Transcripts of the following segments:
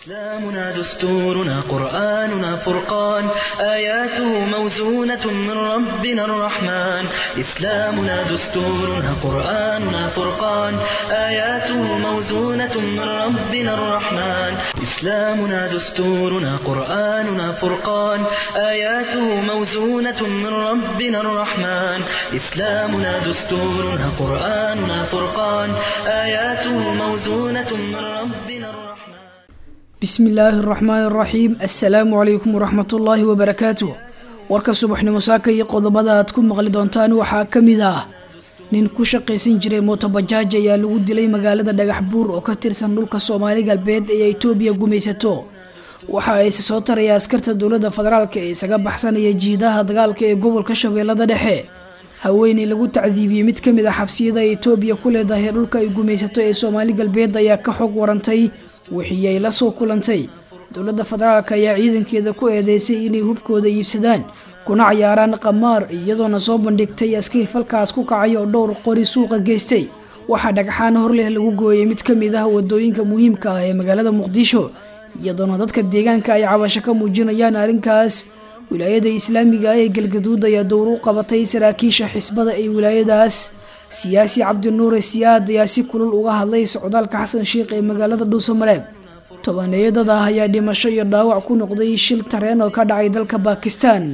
إسلامنا دستورنا قرآننا فرقان آياته موزونة من ربنا الرحمن إسلامنا دستورنا قرآننا فرقان آياته موزونة من ربنا الرحمن إسلامنا دستورنا قرآننا فرقان آياته موزونة من ربنا الرحمن إسلامنا دستورنا قرآننا فرقان آياته موزونة من ربنا الرحمن bismi illaahi araxmaani araxiim assalaamu calaykum waraxmatullaahi wabarakaatuh warka subaxnimo saaka iyo qodobada aad ku maqli doontaan waxaa ka mid ah nin ku shaqaysan jiray mootobajaaj ayaa lagu dilay magaalada dhagax buur oo ka tirsan dhulka soomaali galbeed ee itoobiya gumaysato waxa ayse soo taraya askarta dowladda federaalk ee isaga baxsanaya jiidaha dagaalka ee gobolka shabeellada dhexe haweeney lagu tacdiibiyey mid kamid ah xabsiyada ay itoobiya ku leedahay dhulka ay gumaysato ee soomaali galbeed ayaa ka xog warantay wixii ay la soo kulantay dowladda federaalk ayaa ciidankeeda ku eedeysay inay hubkooda iibsadaan kuna cayaaraan qamaar iyadoona soo bandhigtay askari falkaas ku kacay oo dhowr qori suuqa geystay waxaa dhagxaan hor leh lagu gooyay mid ka mid ah wadooyinka muhiimka ah ee magaalada muqdisho iyadoona dadka deegaanka ay cabasho ka muujinayaan arrinkaas wilaayada islaamiga ah ee galgaduud ayaa dowr u qabatay saraakiisha xisbada ee wilaayadaas siyaasi cabdinuure siyaad ayaa si kulul uga hadlay socdaalka xasan sheikh ee magaalada dhuusamareeb tobaneeyo dad ah ayaa dhimasho iyo dhaawac ku noqday shil tareen oo ka dhacay dalka bakistan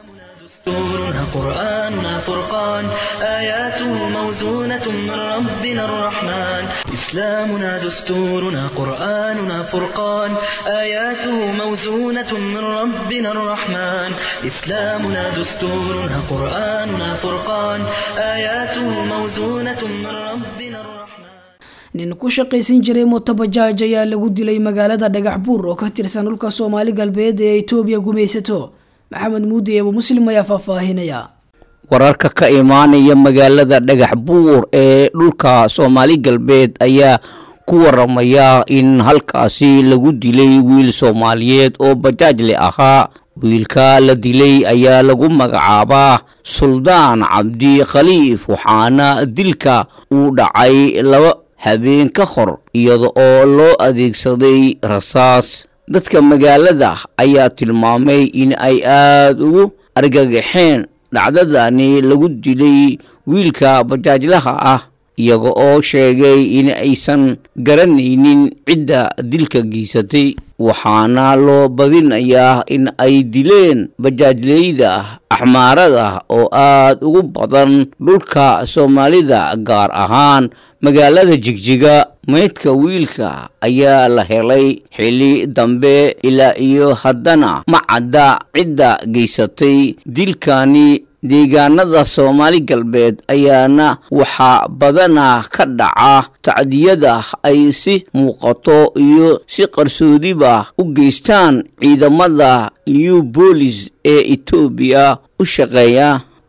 دستورنا قرآننا فرقان آياته موزونة من ربنا الرحمن إسلامنا دستورنا قرآننا فرقان آياته موزونة من ربنا الرحمن إسلامنا دستورنا قرآننا فرقان آياته موزونة من ربنا الرحمن nin ku shaqaysan jiray mootobajaaj ayaa lagu dilay magaalada dhagax buur oo ka tirsan dhulka soomaali galbeed ee itoobiya gumaysato maxamed muudi eebo muslim ayaa faahfaahinaya wararka ka imaanaya magaalada dhagax buur ee dhulka soomaali galbeed ayaa ku waramaya in halkaasi lagu dilay wiil soomaaliyeed oo bajaajle ahaa wiilka la dilay ayaa lagu magacaabaa suldaan cabdi khaliif waxaana dilka uu dhacay laba habeen ka hor iyada oo loo adeegsaday rasaas dadka magaalada ayaa tilmaamay in ay aada ugu argagaxeen dhacdadani lagu dilay wiilka bajaajlaha ah iyaga oo sheegay in aysan garanaynin cidda dilka geysatay waxaana loo badinayaa in ay dileen bajaajleyda axmaarada oo aada ugu badan dhulka soomaalida gaar ahaan magaalada jigjiga meydka wiilka ayaa la helay xili dambe ilaa iyo haddana ma cadda cidda geysatay dilkani deegaanada soomaali galbeed ayaana waxaa badanaa ka dhaca tacdiyada ay si muuqato iyo si qarsoodiba u geystaan ciidamada new bolis ee etoobiya u shaqeeya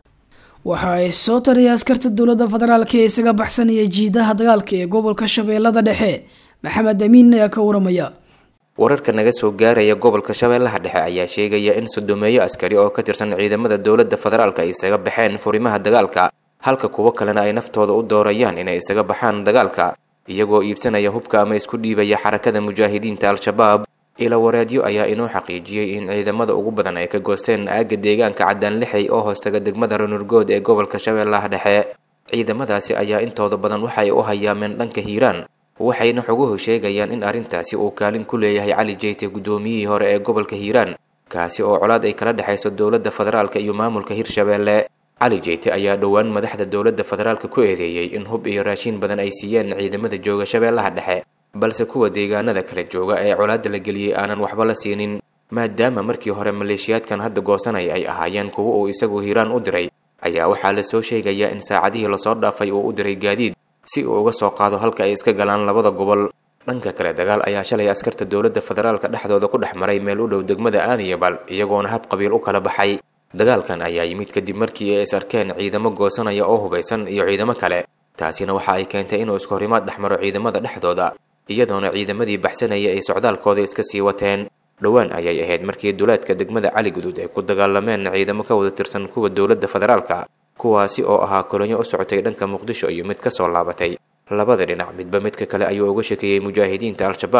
waxa ay soo taraya askarta dowladda federaalk ee isaga baxsanaya jiidaha dagaalka ee gobolka shabeellada dhexe maxamed amiin ayaa ka waramaya wararka naga soo gaaraya gobolka shabeellaha dhexe ayaa sheegaya in sodomeeyo askari oo ka tirsan ciidamada dowladda federaalk ay isaga baxeen furimaha dagaalka halka kuwo kalena ay naftooda u doorayaan inay isaga baxaan dagaalka iyagoo iibsanaya hubka ama isku dhiibaya xarakada mujaahidiinta al-shabaab ila wareedyo ayaa inoo xaqiijiyey in ciidamada ugu badan ay ka goosteen aagga deegaanka caddaan lixay oo hoostaga degmada ranurgood ee gobolka shabeellaha dhexe ciidamadaasi ayaa intooda badan waxay u hayaameen dhanka hiiraan waxayna xoguhu sheegayaan in arrintaasi uu kaalin ku leeyahay cali jeyte guddoomiyihii hore ee gobolka hiiraan kaasi oo colaad ay kala dhexayso dowladda federaalka iyo maamulka hirshabeelle cali jeyte ayaa dhowaan madaxda dowladda federaalka ku eedeeyey in hub iyo raashiin badan ay siiyeen ciidamada jooga shabeellaha dhexe balse kuwa deegaanada kala jooga ee colaadda la geliyey aanan waxba la siinin maadaama markii hore maleeshiyaadkan hadda goosanaya ay ahaayeen kuwa uu isagu hiiraan u diray ayaa waxaa la soo sheegayaa in saacadihii lasoo dhaafay uu u diray gaadiid si uu uga soo qaado halka ay iska galaan labada gobol dhanka kale dagaal ayaa shalay askarta dowladda federaalka dhexdooda ku dhex maray meel u dhow degmada aadiyabal iyagoona hab qabiil u kala baxay dagaalkan ayaa yimid kadib markii ay is arkeen ciidamo goosanaya oo hubaysan iyo ciidamo kale taasina waxa ay keentay inuu isku horimaad dhex maro ciidamada dhexdooda iyadoona ciidamadii baxsanaya ay socdaalkooda iska sii wateen dhowaan ayay ahayd markii duleedka degmada cali guduud ay ku dagaalameen ciidamo ka wada tirsan kuwa dowladda federaalka kuwaasi oo ahaa kolonyo u socotay dhanka muqdisho iyo mid ka soo laabatay labada dhinac midba midka kale ayuu uga shekeeyey mujaahidiinta al-shabaab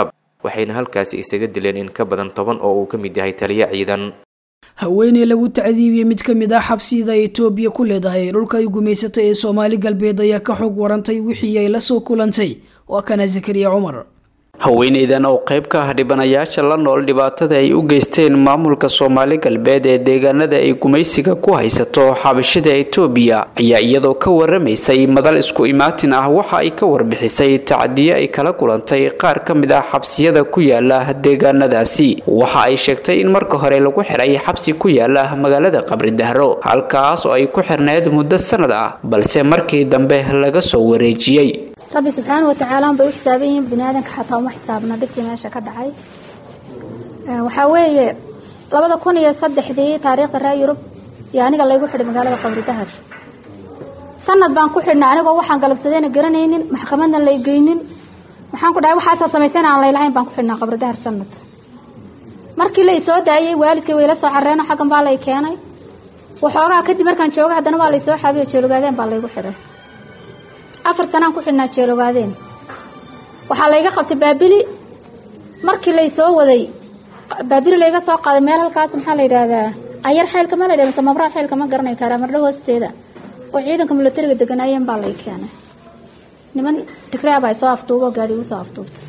waxayna halkaasi isaga dileen in ka badan toban oo uu ka mid yahay taliyo ciidan haweeney lagu tacdiibiyey mid ka mid ah xabsiyada etoobiya ku leedahay dhulka ay gumaysatay ee soomaali galbeed ayaa ka xog warantay wixii ay la soo kulantay waa kana zakariya cumar haweeneydan oo qayb ka ah dhibanayaasha la nool dhibaatada ay u geysteen maamulka soomaali galbeed ee deegaanada ay gumaysiga ku haysato xabashida etoobiya ayaa iyadoo ka waramaysay madal isku imaatin ah waxa ay ka warbixisay tacdiye ay kala kulantay qaar ka mid ah xabsiyada ku yaala deegaanadaasi waxa ay sheegtay in marka hore lagu xiray xabsi ku yaala magaalada qabridahro halkaas oo ay ku xirneyd muddo sanad ah balse markii dambe laga soo wareejiyey rabbi subxaana watacaala unbay u xisaaban yihiin bini aadanka xataa uma xisaabna dhibkii meesha ka dhacay waxaa weeye labada kun iyo saddexdii taariikhda reer yurub iyo aniga laygu xidhay magaalada qabri dahar sanad baan ku xidhnay anigoo waxaan galabsadeyna garanaynin maxkamadna lay geynin waxaan ku dhahay waxaasaa samaysayna aan laylahayn baan ku xidhnaa qabri dahar sanad markii lay soo daayey waalidkay wayla soo carreeno xaggan baa lay keenay waxoogaa kadib markaan jooga haddana waa lay soo xaabiyo jeelogaadeen baa laygu xidhay afar sanaan ku xidhnaa jeelogaadeen waxaa layga qabtay baabili markii lay soo waday baabili layga soo qaaday meel halkaas maxaa la yidhaahdaa ayar xeylka ma la yidhah mise mabraar xeylka ma garanay karaa mardho hoosteeda oo ciidanka milatariga deganaayeen baa lay keenay niman tigraab ay soo afduubo gaadhi ugu soo afduubtay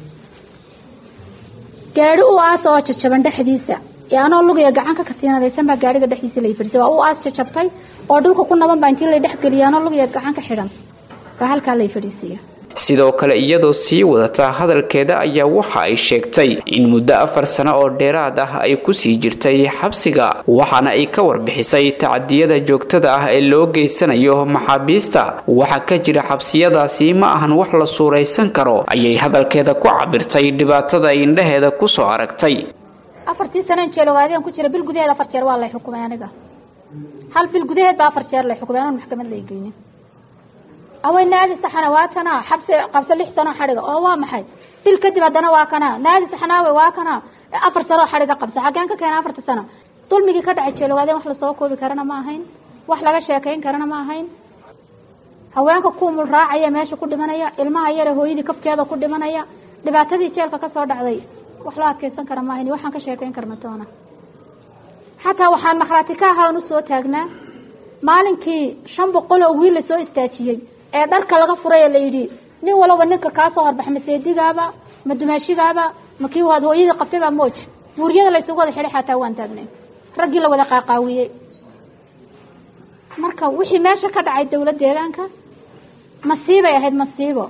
gaadhi u aas oo jajaban dhexdiisa ee anoo lugaya gacan ka katiinadaysan baa gaadhiga dhexdiisa lay fadhisay waa u aas jajabtay oo dhulka ku naban baa intii lay dhexgeliyay anoo lugaya gacan ka xidhan baa halkaa lay fadhiisiya sidoo kale iyadoo sii wadata hadalkeeda ayaa waxa ay sheegtay in muddo afar sano oo dheeraad ah ay kusii jirtay xabsiga waxaana ay ka warbixisay tacadiyada joogtada ah ee loo geysanayo maxaabiista waxa ka jira xabsiyadaasi ma ahan wax la suuraysan karo ayay hadalkeeda ku cabirtay dhibaatada ay indhaheeda kusoo aragtay afartii saneen jeelogaadeen ku jira bil gudaheed afar jeer waa lay xukumay aniga hal bil gudaheed baa afar jeer lay xukumay anoon maxkamad lay geynin awey naadi saxana waa tanaa xabsi qabso lix sanoo xadhiga oo waa maxay bil kadib haddana waa kanaa naadi saxnaawe waa kanaa afar sanoo xadhiga qabso xaggeen ka keena afarta sano dulmigii ka dhacay jeelogaadeen wax lasoo koobi karana ma ahayn wax laga sheekayn karana ma ahayn haweenka kuumul raacaya meesha ku dhimanaya ilmaha yare hooyadii kafkeeda ku dhimanaya dhibaatadii jeelka ka soo dhacday wax loo adkaysan kara ma ahayn waxaan ka sheekayn karna toona xataa waxaan makhraati ka ahaan u soo taagnaa maalinkii shan boqol oo wiil lasoo istaajiyey ee dharka laga furay ee layidhi nin walaba ninka kaa soo horbax ma seedigaaba ma dumaashigaaba ma kii waad hooyadii qabtay baa mooj buuryada laysugu wada xidhay xataa waan taagnay raggii la wada qaaqaawiyey marka wixii meesha ka dhacay dowlad deegaanka masiibay ahayd masiibo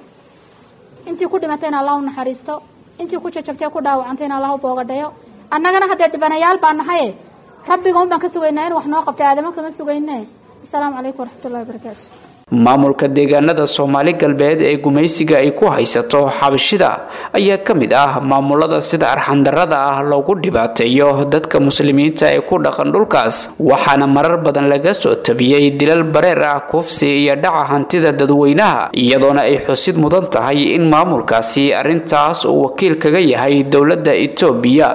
intii ku dhimatayna allah u naxariisto intii ku jajabtay ku dhaawacantayna allah u boogadhayo annagana haddee dhibanayaal baa nahaye rabbiga un baan ka sugaynaa in wax noo qabtay aadamo kama sugayne asalaamu calaykum waraxmatullahi wabarakaatu maamulka deegaanada soomaali galbeed ee gumaysiga ay ku haysato xabashida ayaa ka mid ah maamulada sida arxandarada ah loogu dhibaateeyo dadka muslimiinta ee ku dhaqan dhulkaas waxaana marar badan laga soo tabiyey dilal bareer ah kufsi iyo dhaca hantida dadweynaha iyadoona ay xusid mudan tahay in maamulkaasi arrintaas uu wakiil kaga yahay dowladda etoobiya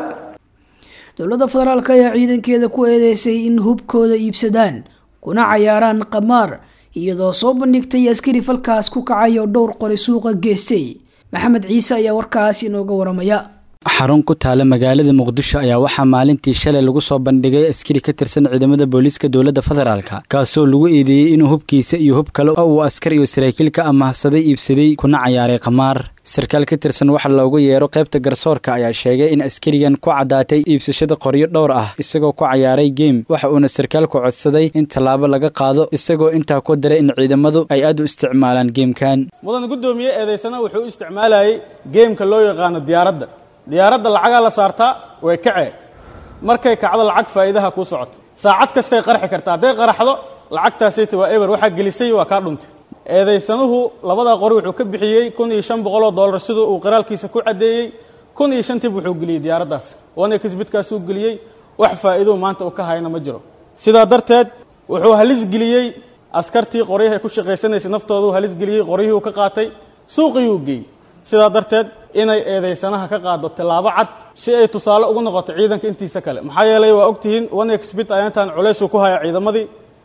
dowladda federaalk ayaa ciidankeeda ku eedeysay in hubkooda iibsadaan kuna cayaaraan qamaar iyadoo soo bandhigtay askari falkaas ku kacay oo dhowr qori suuqa geystay maxamed ciise ayaa warkaas inooga waramaya xarun ku taala magaalada muqdisho ayaa waxaa maalintii shalay lagu soo bandhigay askari ka tirsan ciidamada booliiska dowladda federaalka kaasoo lagu eedeeyey inuu hubkiisa iyo hub kale oo uu askar iyo saraakiil ka amahsaday iibsaday kuna cayaaray qamaar sarkaal ka tirsan waxa loogu yeero qaybta garsoorka ayaa sheegay in askarigan ku caddaatay iibsashada qoryo dhowr ah isagoo ku cayaaray geem waxa uuna sarkaalku codsaday in tallaabo laga qaado isagoo intaa ku daray in ciidamadu ay aad u isticmaalaan geemkan mudan guddoomiye eedaysana wuxuu u isticmaalayay geemka loo yaqaano diyaaradda diyaaradda lacagaa la saartaa way kacee markay kacdo lacag faa'iidaha kuu socoto saacad kastay qarxi kartaa hadday qaraxdo lacagtaasayta waa eber waxaa gelisay waa kaa dhuntay eedaysanuhu labadaa qori wuxuu ka bixiyey kun iyo shan boqoloo dollar siduu uu qiraalkiisa ku caddeeyey kun iyo shantiib wuxuu geliyey diyaaraddaas wana kisbidkaasuu geliyey wax faa'iidou maanta uu ka hayna ma jiro sidaa darteed wuxuu halis geliyey askartii qoryahay ku shaqaysanaysay naftoodu halis geliyey qoryihii uu ka qaatay suuqiyuu geeyey sidaa darteed inay eedaysanaha ka qaado tillaabo cad si ay tusaale ugu noqoto ciidanka intiisa kale maxaa yeelay waa ogtihiin one exbit ayaantan culaysuu ku haya ciidamadii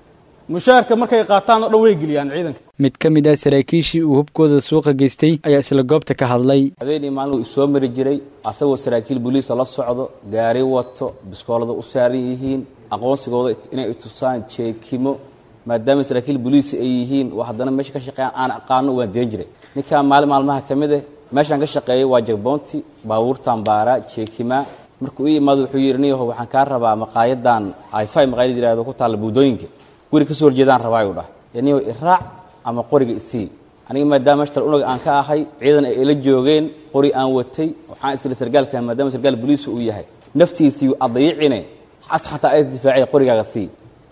mushaarka markay qaataan oo dhan way geliyaan ciidanka mid ka mid ah saraakiishii uu hubkooda suuqa geystay ayaa isla goobta ka hadlay habeenii maalin uu soo mari jiray asagoo saraakiil booliisa la socdo gaari wato biskoolada u saaran yihiin aqoonsigooda inay itusaan jeekimo maadaama saraakiil booliisa ay yihiin oo haddana meesha ka shaqeeyaan aan aqaano waan deen jiray ninkaan maalin maalmaha ka mid ah meeshaan ka shaqeeyay waa jagboonti baabuurtan baaraa jeekimaa markuu ii imaado wuxuu yidhi niyaho waxaan kaa rabaa maqaayadan ify maqaayad yirahdo ku taalla buudooyinka guri kasoo horjeedaan rabaa ayuu dhah niyaho iraac ama qoriga isii aniga maadaama mashtal unaga aan ka ahay ciidan ay ila joogeen qori aan watay waxaan isla sargaalka maadaama sargaal booliisa uu yahay naftiisii adayicine xas xataa ay difaacay qorigaaga sii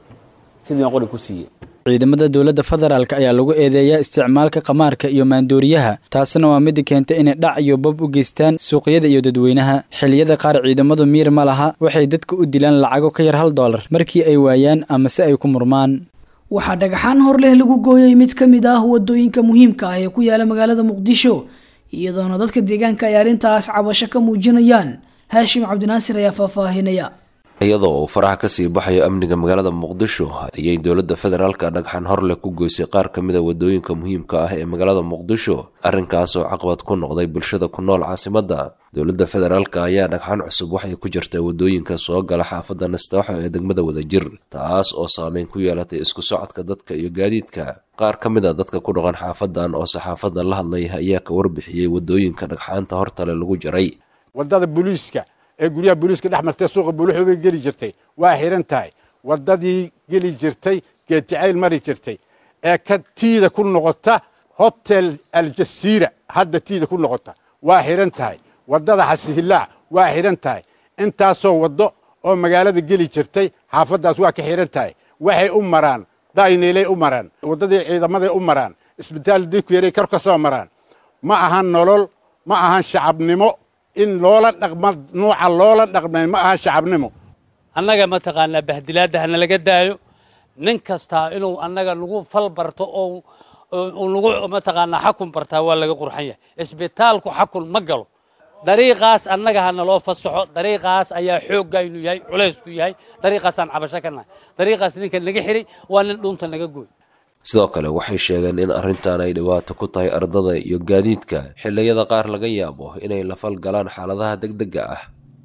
sidii baan qori ku siiyey ciidamada dowladda federaalk ayaa lagu eedeeyaa isticmaalka qamaarka iyo maandooriyaha taasina waa mid keentay inay dhac iyo bab u geystaan suuqyada iyo dadweynaha xilliyada qaar ciidamadu miir ma laha waxay dadka u dilaan lacago ka yar hal doolar markii ay waayaan ama se ay ku murmaan waxaa dhagaxaan hor leh lagu gooyay mid ka mid ah wadooyinka muhiimka ah ee ku yaala magaalada muqdisho iyadoona dadka deegaanka ay arrintaas cabasho ka muujinayaan haashim cabdinaasir ayaa faahfaahinaya iyadoo uu faraha kasii baxayo amniga magaalada muqdisho ayay dowladda federaalka dhagxan horleh ku goysay qaar ka mid a wadooyinka muhiimka ah ee magaalada muqdisho arrinkaas oo caqabad ku noqday bulshada ku nool caasimadda dowladda federaalka ayaa dhagxan cusub waxay ku jirtaa wadooyinka soo gala xaafadda nastaaxo ee degmada wadajir taas oo saameyn ku yeelatay isku socodka dadka iyo gaadiidka qaar ka mid a dadka ku dhaqan xaafadan oo saxaafadda la hadlay ayaa ka warbixiyey wadooyinka dhagxaanta hortale lagu jaray wadada booliiska ee guryaha booliiska dhex martay suuqa buuluxoobay geli jirtay waa xihan tahay waddadii geli jirtay geedjacayl mari jirtay ee ka tiida ku noqota hotel aljasiira hadda tiida ku noqota waa xihan tahay waddada xasihilaac waa xihan tahay intaasoo waddo oo magaalada geli jirtay xaafaddaas waa ka xihan tahay waxay u maraan dayneelay u maraan waddadii ciidamaday u maraan isbitaal diku yaray kor ka soo maraan ma ahan nolol ma ahan shacabnimo in loola dhaqma nuuca loola dhaqmay ma aha shacabnimo annaga mataqaanaa bahdilaadda hana laga daayo nin kastaa inuu annaga nagu fal barto oo nagu mataqaanaa xakun bartaa waa laga qurxan yahay isbitaalku xakun ma galo dariiqaas annaga hana loo fasaxo dariiqaas ayaa xooggaynu yahay culaysku yahay dariiqaasaan cabasho ka nahay dariiqaas ninka naga xiray waa nin dhunta naga gooy sidoo kale waxay sheegeen in arrintan ay dhibaato ku tahay ardada iyo gaadiidka xilliyada qaar laga yaabo inay la fal galaan xaaladaha degdega ah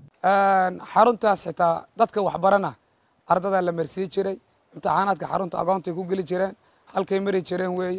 xaruntaas xitaa dadka waxbarana ardadaa la marsii jiray imtixaanaadka xarunta agoontay ku geli jireen halkay mari jireen weeye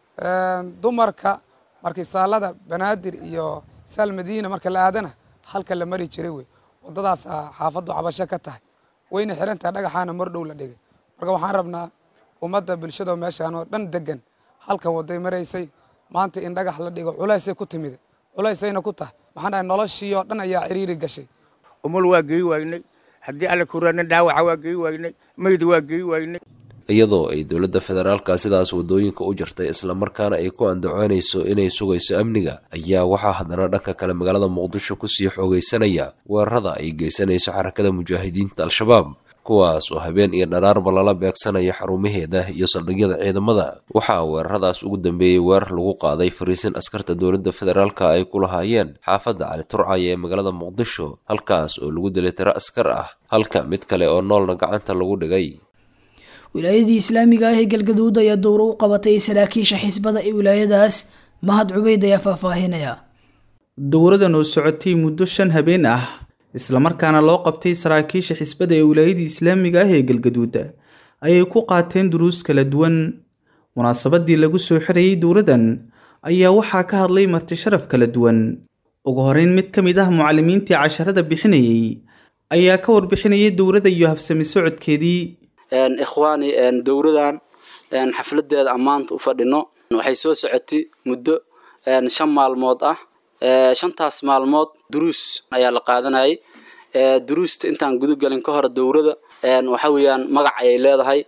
dumarka markii saalada banaadir iyo saal madiina marka la aadana halka la mari jiray wey waddadaas xaafaddu cabasho ka tahay wayna xiran tahay dhagaxaana mar dhow la dhigay marka waxaan rabnaa ummadda bulshado meeshaan oo dhan degan halkan waday maraysay maanta in dhagax la dhigo culaysay ku timid culaysayna ku tahay maxaan dhahay noloshii oo dhan ayaa ciriiri gashay umul waa geyi waynay haddii alla kuraana dhaawaca waa geyi waynay mayda waa geyi waynay iyadoo ay dowladda federaalka sidaas wadooyinka u jirtay islamarkaana ay ku andacoonayso inay sugayso amniga ayaa waxaa haddana dhanka kale magaalada muqdisho kusii xoogaysanaya weerarada ay geysanayso xarakada mujaahidiinta al-shabaab kuwaas oo habeen iyo dharaarba lala beegsanayo xarumaheeda iyo saldhigyada ciidamada waxaa weeraradaas ugu dambeeyey weerar lagu qaaday fariisin askarta dowladda federaalka ay ku lahaayeen xaafadda cali turcaya ee magaalada muqdisho halkaas oo lagu dilay tiro askar ah halka mid kale oo noolna gacanta lagu dhigay wilaayadii islaamiga ah ee galgaduud ayaa dowro u qabatay saraakiisha xisbada ee wilaayadaas mahad cubeyd ayaa faahfaahinaya dowradan oo socotay muddo shan habeen ah islamarkaana loo qabtay saraakiisha xisbada ee wilaayadii islaamiga ah ee galgaduud ayay ku qaateen duruus kala duwan munaasabadii lagu soo xirayay dowradan ayaa waxaa ka hadlay marti sharaf kala duwan ugu horeyn mid ka mid ah mucalimiintii casharada bixinayay ayaa ka warbixinayay dowrada iyo habsami socodkeedii ikhwaani dowradan xafladeeda ammaanta u fadhino waxay soo socotay muddo shan maalmood ah shantaas maalmood duruus ayaa la qaadanayay duruusta intaan gudagelin ka hor dowrada waxa weeyaan magac ayay leedahay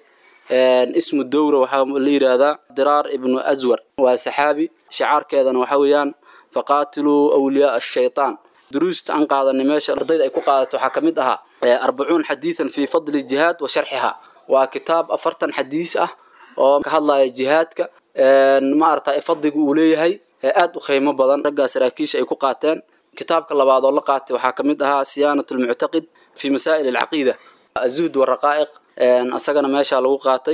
ismu dowra waxaa la yidhaahdaa diraar ibnu aswar waa saxaabi shicaarkeedana waxa weeyaan faqaatiluu awliyaa ashaytaan duruusta aan qaadanay meesha ardayda ay ku qaadato waxaa ka mid ahaa arbacuun xadiidan fii fadli jihaad wa sharxiha waa kitaab afartan xadiis ah oo ka hadlaya jihaadka maarata fadliga uu leeyahay aad u qiimo badan raggaa saraakiisha ay ku qaateen kitaabka labaad oo la qaatay waxaa ka mid ahaa siyaanat lmuctaqid fi masaa'il alcaqiida azuhd waraqaa'iq asagana meeshaa lagu qaatay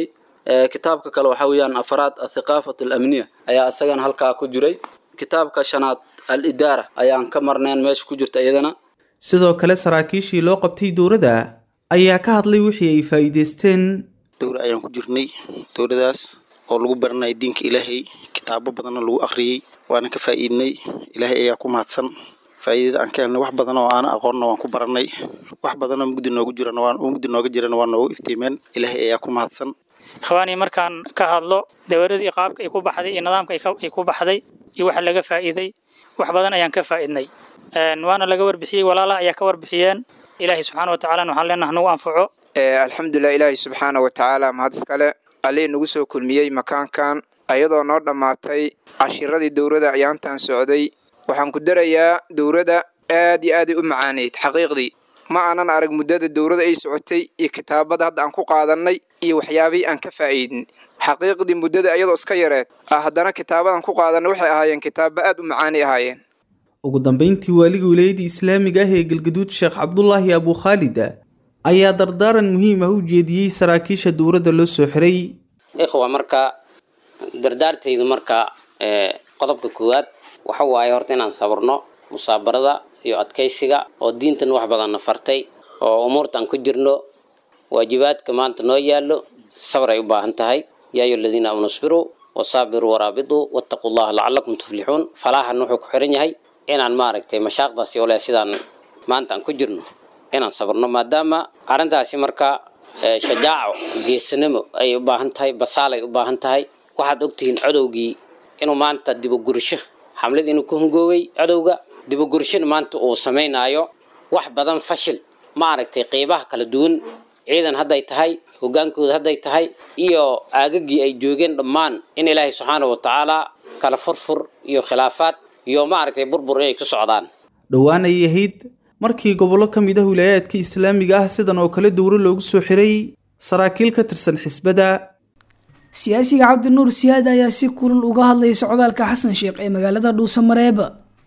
kitaabka kale waxaa weeyaan afraad athiqaafat alamniya ayaa isagana halkaa ku jiray kitaabka shanaad al idaara ayaan ka marnayn meesha ku jirta iyadana sidoo kale saraakiishii loo qabtay dowladda ayaa ka hadlay wixii ay faa'iidaysteen dowra ayaan ku jirnay dowladaas oo lagu baranaya diinka ilaahay kitaabo badanna lagu akhriyey waana ka faa'iidnay ilaahay ayaa ku mahadsan faa'iidada aan ka helnay wax badan oo aana aqoonna waan ku barannay wax badan oo mugdi noogu jirana waan mugdi nooga jirana waa noogu iftiimeen ilaahay ayaa ku mahadsan ikhwaanii markaan ka hadlo dowladii qaabka ay ku baxday iyo nidaamka ay ku baxday iyo waxa laga faa'iiday wax badan ayaan ka faa'iidnay waana laga warbixiyey walaalaha ayaa ka warbixiyeen ilaahay subxaana wa tacaala waxaan leenaha nagu anfaco alxamdulilah ilaahay subxaana wa tacaala mahad iskale allii nagu soo kulmiyey makaankan ayadoo noo dhammaatay cashiradii dowladda ayaantan socday waxaan ku darayaa dowladda aad iyo aaday u macaaneyd xaqiiqdii ma aanan arag muddada dowladda ay socotay iyo kitaabada hadda aan ku qaadannay iyo waxyaabihii aan ka faa'iidin xaqiiqdii muddada ayadoo iska yareed ah haddana kitaabadan ku qaadannay waxay ahaayeen kitaabo aad u macaanay ahaayeen ugu dambayntii waaliga wilaayadda islaamiga ah ee galgaduud sheekh cabdulaahi abu khaalid ayaa dardaaran muhiim ah u jeediyey saraakiisha dowladda loo soo xiray ikhwa marka dardaartaydu marka qodobka koowaad waxa waaye horta inaan sabrno musaabarada iyo adkaysiga oo diintan wax badanna fartay oo umuurtaan ku jirno waajibaadka maanta noo yaallo sabr ay u baahan tahay yaa ayu aladiina aamanu isbiruu wasaabiruu waraabituu wattaquu llaha lacalakum tuflixuun falaahan wuxuu ku xiran yahay inaan maaragtay mashaaqdaasi ole sidaan maanta aan ku jirno inaan sabrno maadaama arrintaasi marka shajaaco geesanimo ay u baahan tahay basaal ay u baahan tahay waxaad ogtihiin codowgii inuu maanta dibogurisho xamlad inuu ku hungoowey codowga dibogurishona maanta uu samaynaayo wax badan fashil maaragtay qeybaha kala duwan ciidan hadday tahay hogaankooda hadday tahay iyo aagagii ay joogeen dhammaan in ilaahay subxaana wa tacaala kala furfur iyo khilaafaad iyo maaragtay burbur inay ku socdaan dhowaan ayay ahayd markii gobollo ka mid ah wilaayaadka islaamiga ah sidan oo kale dowro loogu soo xiray saraakiil ka tirsan xisbada siyaasiga cabdinuur siyaad ayaa si kulul uga hadlayay socdaalka xasan sheekh ee magaalada dhuusamareeb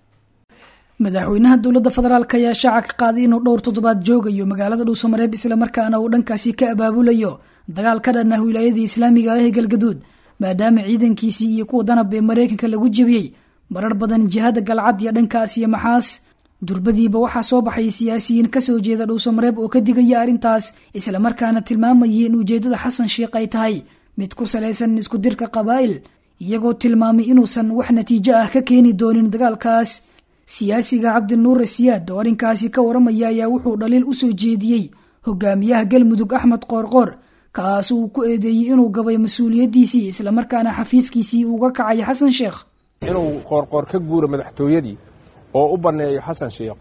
madaxweynaha dowladda federaalk ayaa shaaca ka qaaday inuu dhowr toddobaad joogayo magaalada dhuusamareeb islamarkaana uu dhankaasi ka abaabulayo dagaal ka dhan ah wilaayadii islaamiga ah ee galgaduud maadaama ciidankiisii iyo kuwa danab ee mareykanka lagu jebiyey marar badan jihada galcad iyo dhankaas iyo maxaas durbadiiba waxaa soo baxay siyaasiyiin kasoo jeeda dhuusamareeb oo ka digaya arrintaas islamarkaana tilmaamayay in ujeedada xasan sheekh ay tahay mid ku salaysan isku dirka qabaa'il iyagoo tilmaamay inuusan wax natiijo ah ka keeni doonin dagaalkaas siyaasiga cabdinuure siyaad oo arrinkaasi ka waramaya ayaa wuxuu dhaliil usoo jeediyey hogaamiyaha galmudug axmed qoorqoor kaas uu ku eedeeyey inuu gabay mas-uuliyaddiisii islamarkaana xafiiskiisii uga kacay xasan sheekh inuu qoorqoor ka guuro madaxtooyadii oo u banneeyo xasan sheekh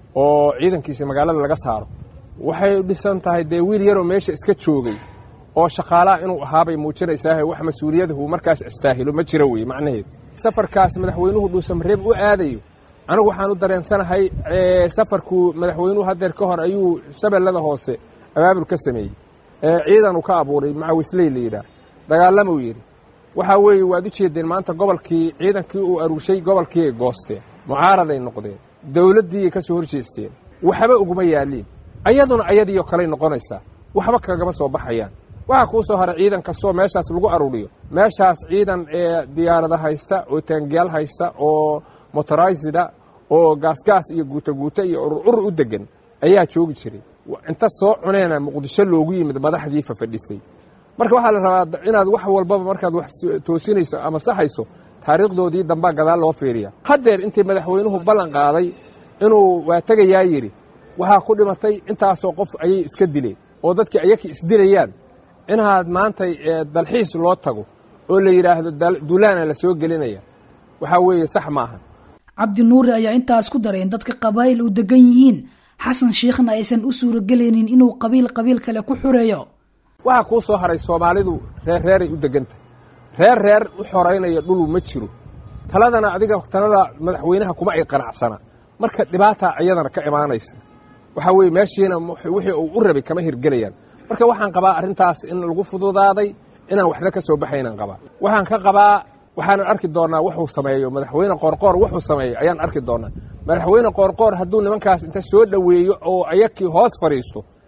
oo ciidankiisa magaalada laga saaro waxay dhisan tahay dee wiil yaroo meesha iska joogay oo shaqaalaha inuu ahaabay muujinaysaahe wax mas-uuliyadahu markaas istaahilo ma jiro weye macnaheed safarkaas madaxweynuhu dhuusamareeb u aadayo anigu waxaan u dareensanahay safarkuu madaxweynuhu hadeer ka hor ayuu shabeellada hoose abaabul ka sameeyey ciidan uu ka abuuray macawisley la yidhaah dagaalamuu yidhi waxaa weeye waad u jeedeen maanta gobolkii ciidankii uu aruushay gobolkii ay goosteen mucaaraday noqdeen dowladdiiay ka soo horjeesteen waxba uguma yaaliin ayaduna ayadiioo kaley noqonaysaa waxba kagama soo baxayaan waxaa kuu soo haray ciidan kastoo meeshaas lagu aruuriyo meeshaas ciidan ee diyaarada haysta oo taangiyaal haysta oo motoraysida oo gaasgaas iyo guutaguuta iyo urur u degan ayaa joogi jiray inta soo cuneena muqdisho loogu yimid madaxdii fafadhisay marka waxaa la rabaa inaad wax walbaba markaad wax toosinayso ama saxayso taariikhdoodii dambaa gadaal loo fiiriya haddeer intii madaxweynuhu ballan qaaday inuu waa tegayaa yidhi waxaa ku dhimatay intaasoo qof ayay iska dileen oo dadkii ayakii isdilayaan inaad maanta dalxiis loo tago oo la yidhaahdo duulaana la soo gelinaya waxaa weeye sax maaha cabdi nuure ayaa intaas ku daray in dadka qabaa'il u degan yihiin xasan sheikhna aysan u suuragelaynin inuu qabiil qabiil kale ku xureeyo waxaa kuu soo haray soomaalidu reer reeray u degantahay reer reer u xoraynaya dhulu ma jiro taladana adiga talada madaxweynaha kuma ay qanacsana marka dhibaataa iyadana ka imaanaysa waxaa weeye meeshiina wixii uu u rabay kama hirgelayaan marka waxaan qabaa arrintaas in lagu fududaaday inaan waxba ka soo baxaynaan qabaa waxaan ka qabaa waxaanan arki doonnaa wuxuu sameeyo madaxweyne qoorqoor wuxuu sameeyo ayaan arki doonnaa madaxweyne qoorqoor hadduu nimankaas inta soo dhoweeyo oo ayakii hoos fadhiisto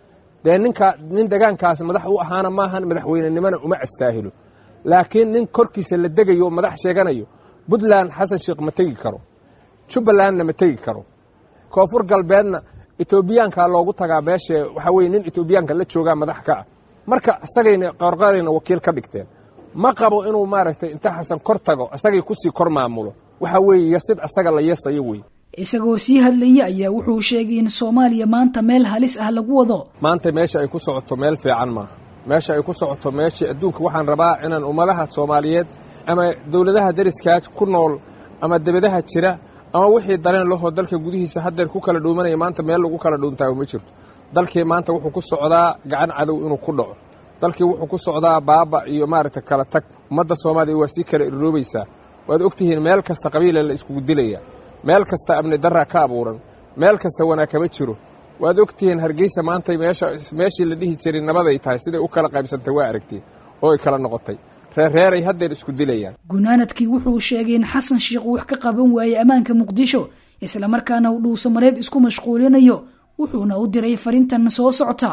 dee ninka nin degaankaas madax u ahaana maahan madaxweynenimona uma astaahilo laakiin nin korkiisa la degayo oo madax sheeganayo puntland xasan sheekh ma tegi karo jubbalandna ma tegi karo koonfur galbeedna etoobiyaanka loogu tagaa meesha waxaa weye nin etoobiyaanka la joogaa madax ka ah marka isagayna qorqorayna wakiil ka dhigteen ma qabo inuu maaragtay inta xasan kor tago isagay kusii kor maamulo waxa weeye yasid asaga la yeesayo wey isagoo sii hadlaya ayaa wuxuu sheegay in soomaaliya maanta meel halis ah lagu wado maanta meesha ay ku socoto meel fiican maaha meesha ay ku socoto meeshii adduunka waxaan rabaa inaan ummadaha soomaaliyeed ama dowladaha dariskaas ku nool ama debadaha jira ama wixii dareen lahoo dalka gudihiisa haddeer ku kala dhuumanaya maanta meel lagu kala dhuuntaayo ma jirto dalkii maanta wuxuu ku socdaa gacan cadow inuu ku dhaco dalkii wuxuu ku socdaa baaba iyo maaragta kala tag ummadda soomaaliya waa sii kala irroobaysaa waad ogtihiin meel kasta qabiila la iskugu dilaya meel kasta amni darraa ka abuuran meel kasta wanaag kama jiro waad ogtihiin hargeysa maanta meeshii la dhihi jiray nabaday tahay siday u kala qaybsantay waa aragtiin oo ay kala noqotay reerreeray haddeer isku dilayaan gunaanadkii wuxuu sheegay in xasan sheekh wax ka qaban waayey ammaanka muqdisho islamarkaana uu dhuusa mareeb isku mashquulinayo wuxuuna u diray fariintan soo socota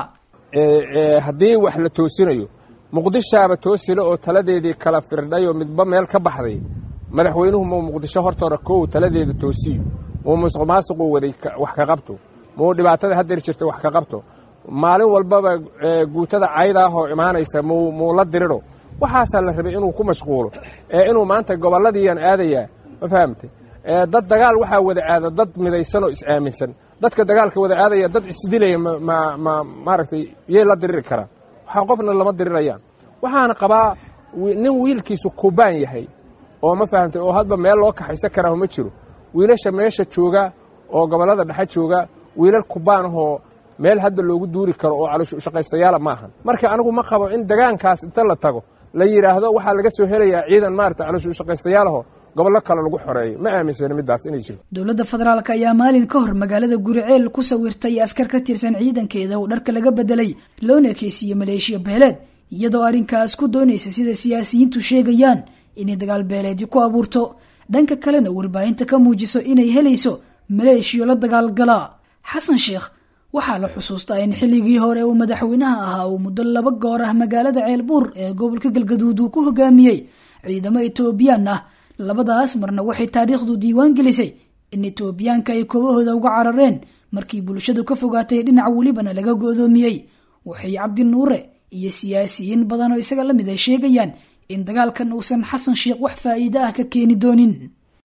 haddii wax la toosinayo muqdishaaba toosile oo taladeedii kala firdhayoo midba meel ka baxday madaxweynuhu muu muqdisho hortoora koow taladeeda toosiyo muu musuq maasuquu waday wax ka qabto muu dhibaatada haddeer jirta wax ka qabto maalin walbaba guutada cayda ah oo imaanaysa muu muu la diriro waxaasaa la rabay inuu ku mashquulo ee inuu maanta gobolladiiyaan aadayaa ma fahamtay dad dagaal waxaa wada aada dad midaysan oo is-aaminsan dadka dagaalka wada aadaya dad isdilaya ma ma maaragtay yay la diriri karaan waxaa qofna lama dirirayaan waxaana qabaa nin wiilkiisu kubaan yahay oo ma fahamtay oo hadba meel loo kaxaysan karaa ma jiro wiilasha meesha jooga oo gobollada dhexe jooga wiilal kubaan ahoo meel hadda loogu duuri karo oo calooshaqaystayaala maahan marka anigu ma qabo in degaankaas inta la tago la yidhaahdo waxaa laga soo helayaa ciidan maarata calooshaqaystayaalaho gobollo kale lagu xoreeyo ma aaminsana middaas inay jirto dowladda federaalk ayaa maalin ka hor magaalada guriceel ku sawirtay askar ka tirsan ciidankeeda oo dharka laga bedelay loona ekeysiiye maleeshiya beeleed iyadoo arrinkaas ku doonaysa sida siyaasiyiintu sheegayaan inay dagaal beeleedii ku abuurto dhanka kalena warbaahinta ka muujiso inay helayso maleeshiyo la dagaalgalaa xasan sheekh waxaa la xusuustaa in xilligii hore uu madaxweynaha ahaa uu muddo laba goor ah magaalada ceelbuur ee gobolka galgaduud uu ku hogaamiyey ciidamo etoobiyaan ah labadaas marna waxay taariikhdu diiwaan gelisay in etoobiyaanka ay koobahooda uga carareen markii bulshadu ka fogaatay dhinac welibana laga go-doomiyey waxay cabdi nuure iyo siyaasiyiin badan oo isaga la mid ay sheegayaan in dagaalkan uusan xasan sheekh wax faa'iide ah ka keeni doonin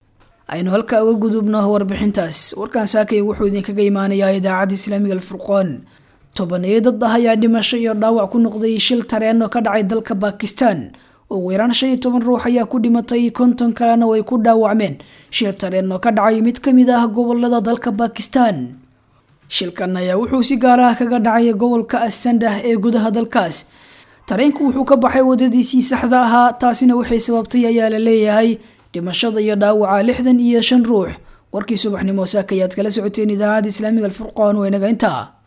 aynu halkaa uga gudubno warbixintaas warkaan saakay wuxuu idinkaga imaanayaa idaacadda islaamiga alfurqoon tobaneeyo dad ah ayaa dhimasho iyo dhaawac ku noqday shil tareen oo ka dhacay dalka bakistan ugu yaraan shan iyo toban ruux ayaa ku dhimatay konton kalena way ku dhaawacmeen shil tareen oo ka dhacay mid ka mid ah gobolada dalka bakistan shilkan ayaa wuxuu si gaar ah kaga dhacay gobolka asandah ee gudaha dalkaas tareenku wuxuu ka baxay wadadiisii saxda ahaa taasina waxay sababtay ayaa la leeyahay dhimashada iyo dhaawaca lixdan iyo shan ruux warkii subaxnimo saaka ayaad kala socoteen idaacadda islaamiga alfurqoon waa inaga intaa